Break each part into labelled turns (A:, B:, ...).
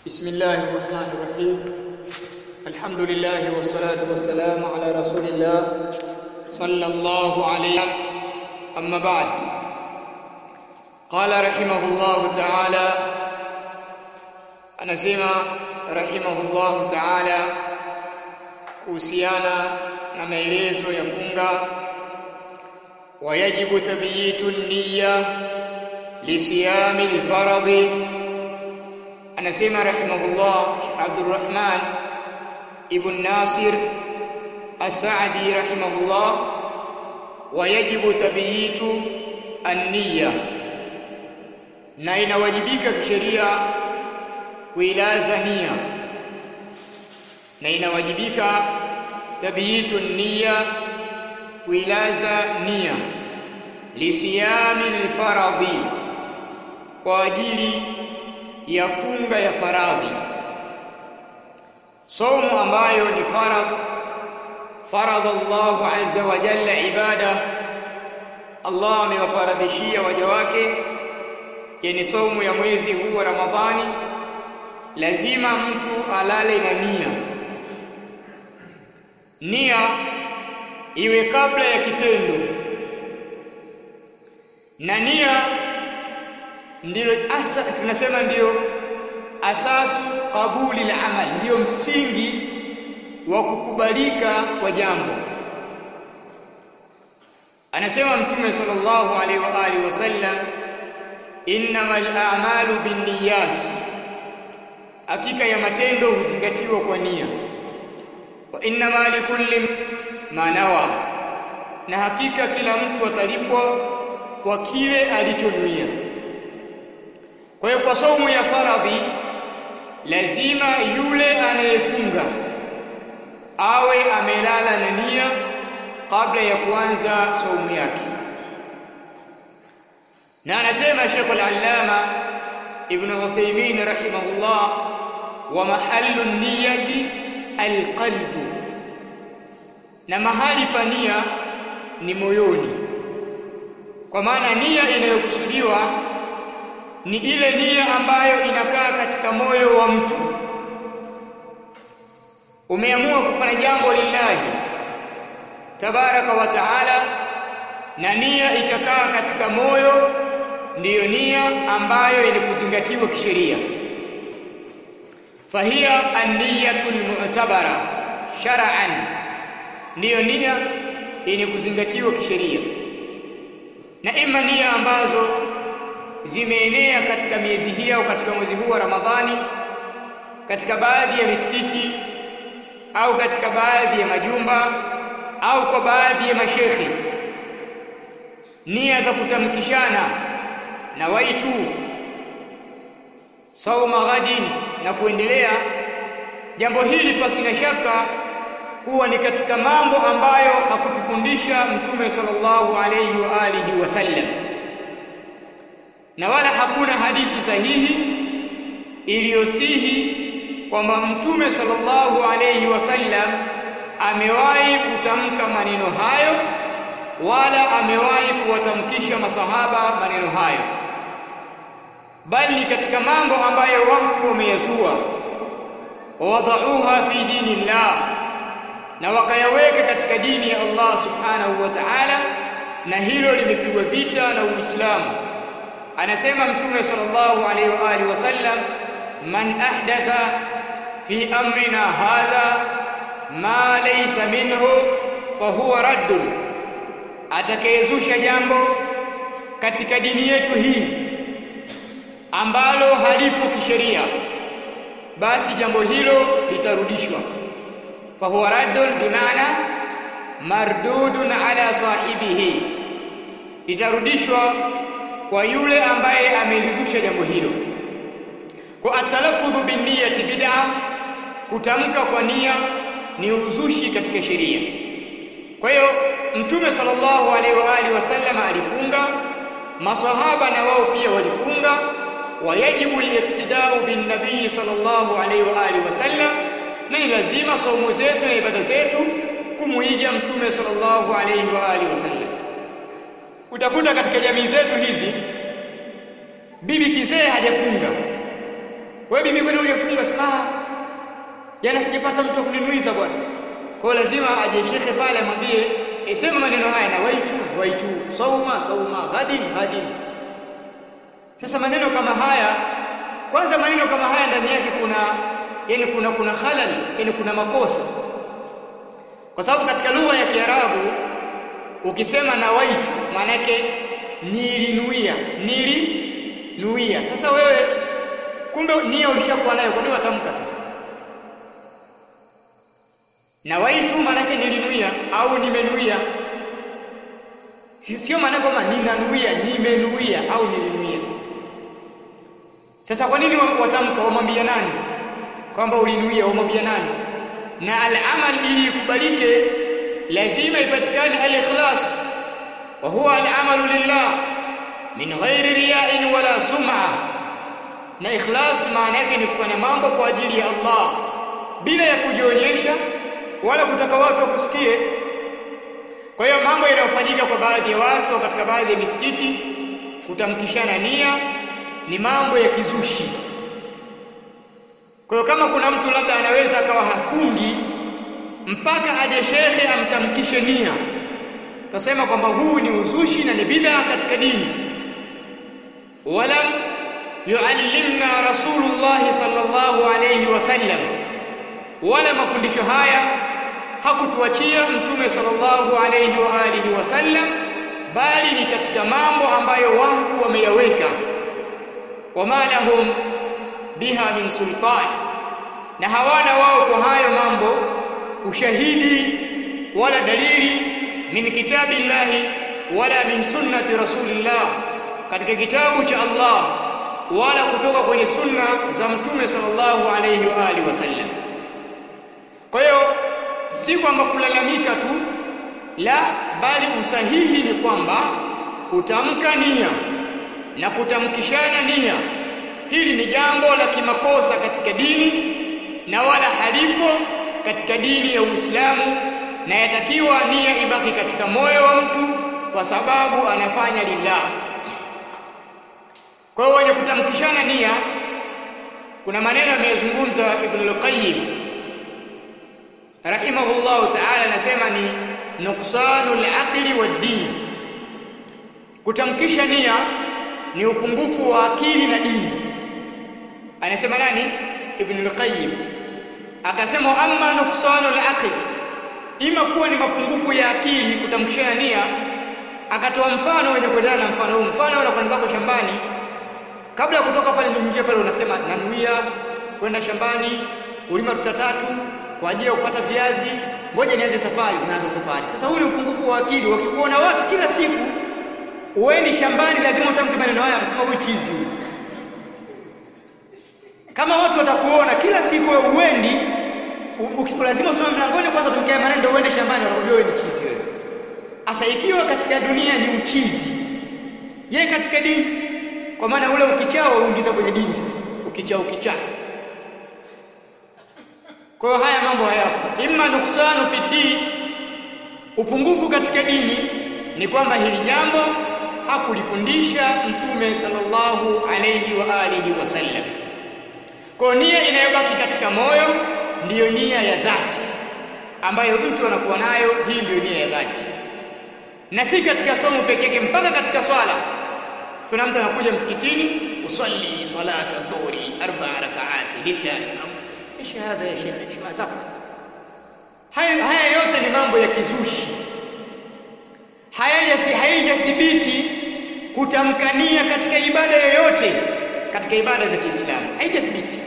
A: بسم الله الرحمن الرحيم الحمد لله والصلاة والسلام على رسول الله صلى الله عليه أما بعد قال رحمه الله تعالى anasema rahimahullahu ta'ala kuhusiana na maelezo ya funga wayajibu tabiyitu niyya lisiyami alfaradhi anasema rahimahullah Sheikh Abdurrahman ibn Nasir As-Sa'di rahimahullah wayajibu tabiyitu an-niyya na inawajibika kisheria kuilaza nia na inawajibika tabiyitu nia kuilaza nia lisiyami alfaradhi kwa ajili ya funga ya faradhi somo ambayo ni faradh faradha Allahu azza wa jalla ibada Allah amewafaradhishia waja wake yani somo ya mwezi huu wa Ramadhani lazima mtu alale na nia nia iwe kabla ya kitendo na nia ndilo asa tunasema ndiyo asasu kabuli la amal ndiyo msingi wa kukubalika kwa jambo anasema mtume sallallahu alaihi wa alihi wasallam innamal a'malu binniyat hakika ya matendo huzingatiwa kwa nia wa innama likulli ma nawa na hakika kila mtu atalipwa kwa kile alichonuia kwa hiyo kwa saumu ya faradhi lazima yule anayefunga awe amelala na nia kabla ya kuanza saumu yake na anasema Sheikh al-Allama Ibn Uthaymeen rahimahullah wa mahallu niyati alqalbu na mahali pa nia ni moyoni kwa maana nia inayokusudiwa ni ile nia ambayo inakaa katika moyo wa mtu umeamua kufanya jambo lillahi tabaraka wa taala na nia ikakaa katika moyo ndiyo nia ambayo ilikuzingatiwa kisheria fahiya an-niyatul mu'tabara shar'an ndiyo nia yenye kuzingatiwa kisheria na ima nia ambazo zimeenea katika miezi hii au katika mwezi huu wa Ramadhani katika baadhi ya misikiti au katika baadhi ya majumba au kwa baadhi ya mashekhi nia za kutamkishana na waitu sauma ghadin na kuendelea jambo hili pasi na shaka kuwa ni katika mambo ambayo hakutufundisha mtume sallallahu alayhi wa alihi wasallam na wala hakuna hadithi sahihi iliyosihi kwamba mtume sallallahu alayhi wasallam amewahi kutamka maneno hayo wala amewahi kuwatamkisha masahaba maneno hayo bali katika mambo ambayo watu wameyazua wadauha fi dinillah na wakayaweka katika dini ya Allah subhanahu wa ta'ala na hilo limepigwa vita na Uislamu anasema mtume sallallahu alaihi wa alihi wasallam man ahdatha fi amrina hadha ma laysa minhu fahuwa raddun atakayezusha jambo katika dini yetu hii ambalo halipo kisheria basi jambo hilo litarudishwa fahuwa raddun bimaana mardudun ala sahibihi litarudishwa kwa yule ambaye amelizusha jambo hilo kwa atalaffudhu binniyati bid'a kutamka kwa nia ni uzushi katika sheria kwa hiyo mtume sallallahu alaihi wa alihi wasallam alifunga masahaba na wao pia walifunga wayajibu al-iqtida'u bin nabii sallallahu alaihi wa alihi wasallam na ni lazima saumu zetu na ibada zetu kumuiga mtume sallallahu alaihi wa alihi wasallam utakuta katika jamii zetu hizi bibi kizee hajafunga wewe bibi kwani ulifunga sema jana sijapata mtu kuninuiza bwana kwa lazima aje shekhe pale amwambie e, sema maneno haya na waitu waitu sauma sauma ghadin ghadin sasa maneno kama haya kwanza maneno kama haya ndani yake kuna yani kuna kuna halal yani kuna makosa kwa sababu katika lugha ya Kiarabu ukisema na waitu maana yake nilinuia nilinuia sasa wewe kumbe nia ulishakuwa nayo kwa nini watamka sasa na waitu maana yake nilinuia au nimenuia sio maana kwamba ninanuia nimenuia au nilinuia sasa kwa nini watamka wamwambia nani kwamba ulinuia wamwambia nani na al-amal ili ikubalike lazima ipatikane al-ikhlas wa huwa al-amalu lillah min ghairi riya'in wala sum'a na ikhlas maana yake ni kufanya mambo kwa ajili ya Allah bila ya kujionyesha wala kutaka watu wakusikie kwa hiyo mambo yanayofanyika kwa baadhi ya watu katika baadhi ya misikiti kutamkishana nia ni mambo ya kizushi kwa hiyo kama kuna mtu labda anaweza akawa hafungi mpaka aje shekhe amtamkishe nia tunasema kwamba huu ni uzushi na ni bid'a katika dini walam yuallimna rasulullah sallallahu alayhi wasallam wala mafundisho haya hakutuachia mtume sallallahu alayhi wa alihi wasallam bali ni katika mambo ambayo watu wameyaweka wama lahum biha min sultan na hawana wao kwa hayo mambo ushahidi wala dalili min kitabillahi wala min sunnati rasulillah katika kitabu cha Allah wala kutoka kwenye sunna za mtume sallallahu alayhi wa alihi wasallam kwa hiyo si kwamba kulalamika tu la bali usahihi ni kwamba kutamka nia na kutamkishana nia hili ni jambo la kimakosa katika dini na wala halipo katika dini ya Uislamu na yatakiwa nia ibaki katika moyo wa mtu kwa sababu anafanya lillah kwa hiyo wenye kutamkishana nia kuna maneno ameyazungumza Ibn al-Qayyim rahimahullahu ta'ala anasema ni nuqsanul aqli wad-din kutamkisha nia ni upungufu wa akili na dini anasema nani ibn al-qayyim akasema amma nuqsanul aqli ima kuwa ni mapungufu ya akili kutamkishana nia akatoa mfano wenye kuendana na mfano huu mfano unakwenda zako shambani kabla ya kutoka pale ndio mwingine pale unasema nanuia kwenda shambani ulima tuta tatu kwa ajili ya kupata viazi ngoja nianze safari unaanza safari sasa huu ni upungufu wa akili wakikuona watu kila siku uendi shambani lazima utamke maneno haya unasema huyu chizi huyu kama watu watakuona kila siku wewe uendi lazima usome mlangoni kwanza utamke maneno ndio uende shambani watakujua wewe ni chizi wewe asa ikiwa katika dunia ni uchizi je katika dini kwa maana ule ukichao uingiza kwenye dini sasa ukichao ukichaa kwa hiyo haya mambo hayapo imma nuksanu fi din upungufu katika dini ni kwamba hili jambo hakulifundisha mtume sallallahu alayhi wa alihi wasallam kwa nia inayobaki katika moyo ndiyo nia ya dhati ambayo mtu anakuwa nayo hii ndiyo nia ya dhati na si katika somo pekee yake mpaka katika swala kuna mtu anakuja msikitini usalli salata dhuhri arba rakaati lillahi ايش هذا يا شيخ ايش ما تفعل haya haya yote ni mambo ya kizushi haya haijathibiti kutamkania katika ibada yoyote katika ibada za Kiislamu haijathibiti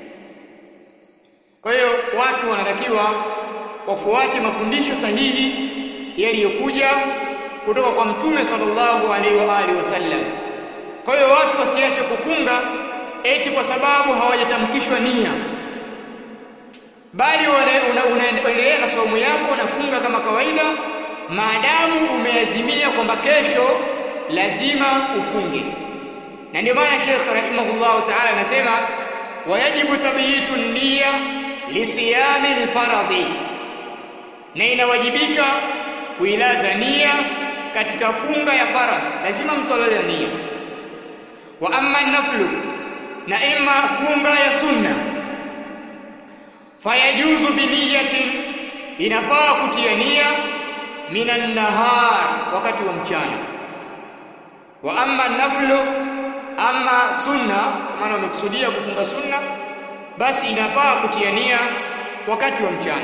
A: kwa hiyo watu wanatakiwa wafuate mafundisho sahihi yaliyokuja kutoka kwa mtume sallallahu alaihi wa alihi wasallam kwa hiyo watu wasiache kufunga eti kwa sababu hawajatamkishwa nia bali unaendelea na saumu yako nafunga kama kawaida maadamu umeazimia kwamba kesho lazima ufunge na ndio maana Sheikh rahimahullah ta'ala anasema wayajibu tabiyitu niyya lisiyami alfaradhi na inawajibika kuilaza nia katika funga ya faradhi lazima mtu alaze nia wa amma naflu na imma funga ya sunna fayajuzu biniyatin inafaa kutia nia minan nahar wakati wa mchana wa amma naflu ama sunna maana umekusudia kufunga sunna basi inafaa kutia nia wakati wa mchana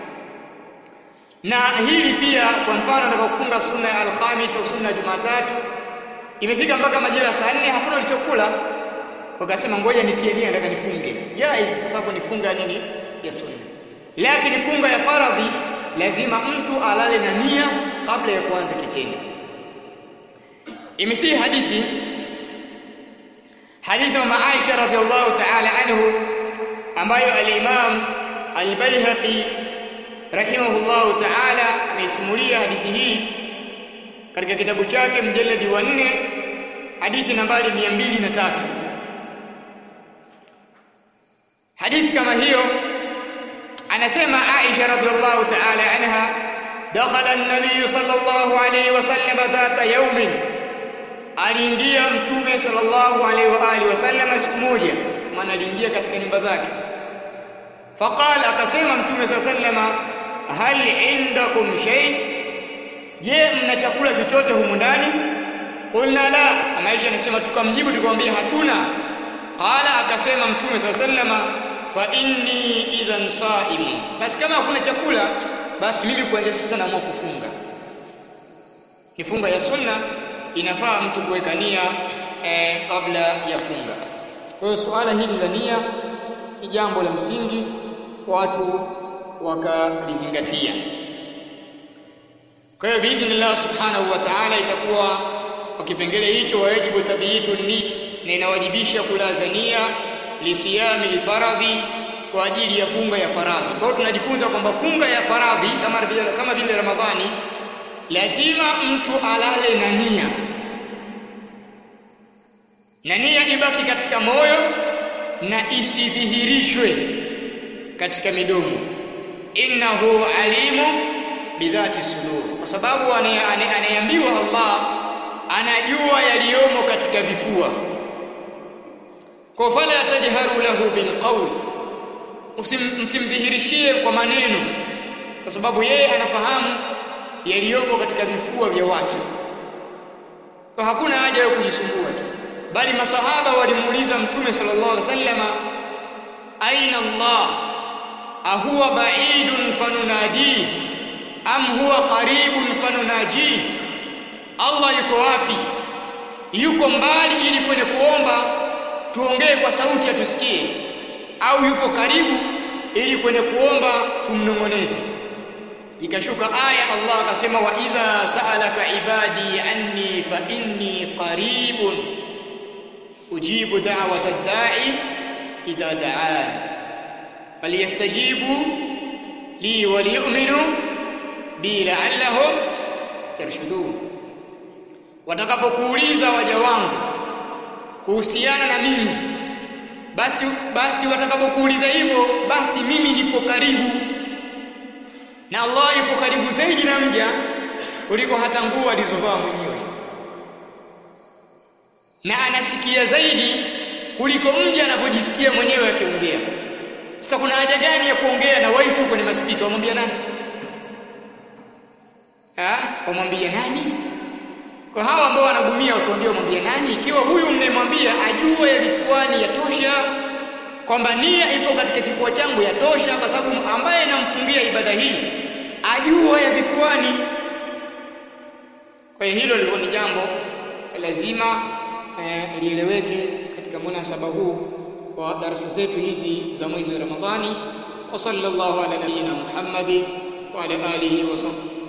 A: na hili pia kwa mfano nataka kufunga sunna ya alhamis au sunna ya jumatatu imefika mpaka majira ya saa nne hakuna ulichokula wakasema ngoja nitie nia nataka nifunge jaiz kwa sababu ni funga nini ya sunna lakini funga ya faradhi lazima mtu alale na nia kabla ya kuanza kitendo imesihi hadithi hadithi wa Aisha radhiallahu ta'ala anhu ambayo al-Imam al-Baihaqi rahimahullahu ta'ala ameisimulia hadithi hii katika kitabu chake mjaladi wa 4 hadithi nambari 203 hadithi kama hiyo anasema Aisha radhiallahu ta'ala anha dakhala an-nabiy sallallahu alayhi wasallam dhata yawmin aliingia mtume sallallahu alaihi wa alihi wasallam siku moja maana aliingia katika nyumba zake faqala akasema mtume sallallahu alaihi wasallam hal indakum shay je mna chakula chochote humu ndani qulna la Aisha anasema tukamjibu tukamwambia hatuna qala akasema mtume sallallahu alaihi wasallam fa inni idhan sa'im basi kama hakuna chakula basi mimi kuanzia sasa naamua kufunga ni funga ya sunna inafaa mtu kuweka nia eh, kabla ya funga. Kwa hiyo suala hili la nia ni jambo la msingi watu wakalizingatia. Kwa hiyo biidhnillah subhanahu wa ta'ala itakuwa kwa kipengele hicho wajibu tabiitu ni na inawajibisha kulaza nia lisiyami lfaradhi kwa ajili ya funga ya faradhi. Kwa hiyo tunajifunza kwamba funga ya faradhi kama vile kama vile Ramadhani lazima mtu alale na nia na nia ibaki katika moyo na isidhihirishwe katika midomo innahu alimu bidhati sudur kwa sababu anayeambiwa Allah anajua yaliyomo katika vifua kwa fala tajharu lahu bilqawl msimdhihirishie kwa maneno kwa sababu yeye anafahamu yaliyoko katika vifua vya watu kwa hakuna haja ya kujisumbua tu bali masahaba walimuuliza mtume sallallahu alaihi wasallama aina Allah ahuwa ba'idun fanunadi am huwa qaribun fanunaji Allah yuko wapi yuko mbali ili kwenye kuomba tuongee kwa sauti atusikie au yuko karibu ili kwenye kuomba tumnong'oneze ikashuka aya Allah akasema wa idha sa'alaka ibadi anni fa inni qaribun ujibu da'wata ad-da'i idha da'an falyastajibu li wa liyu'minu bi la'allahum yarshudun watakapokuuliza waja wangu kuhusiana na mimi basi basi watakapokuuliza hivyo basi mimi nipo karibu na Allah yupo karibu zaidi na mja kuliko hata nguo alizovaa mwenyewe na anasikia zaidi kuliko mja anapojisikia mwenyewe akiongea sasa kuna haja gani ya kuongea na watu kwenye maspika wamwambia nani ah wamwambia nani kwa hawa ambao wanagumia watuambie wamwambia nani ikiwa huyu mnayemwambia ajue vifuani yatosha kwamba nia ipo katika kifua changu yatosha kwa sababu ambaye namfungia ibada hii ajua ya vifuani kwa hiyo hilo lilikuwa ni jambo lazima eh, lieleweke katika munasaba huu wa darasa zetu hizi za mwezi wa Ramadhani wa sallallahu ala nabiyyina Muhammadi wa ala alihi wa sahbihi